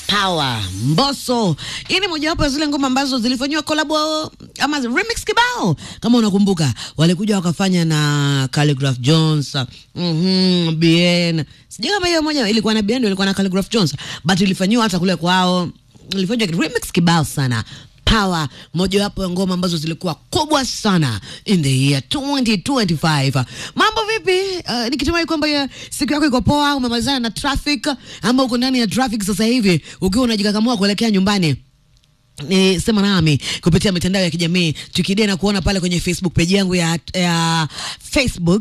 Power Mbosso. Hii ni mojawapo ya zile ngoma ambazo zilifanyiwa collab ama remix kibao, kama unakumbuka, walikuja wakafanya na Khaligraph Jones, mhm, Bien. Sijui kama hiyo moja ilikuwa na Bien, ndio ilikuwa na Khaligraph Jones, but ilifanyiwa hata kule kwao, ilifanywa remix kibao sana. Power, mojawapo ya ngoma ambazo zilikuwa kubwa sana in the year 2025. Mambo vipi? Uh, nikitumai kwamba ya siku yako iko poa, umemalizana na traffic ama uko ndani ya traffic sasa hivi ukiwa unajikakamua kuelekea nyumbani ni sema nami kupitia mitandao ya kijamii tukidea na kuona pale kwenye Facebook page yangu ya, ya Facebook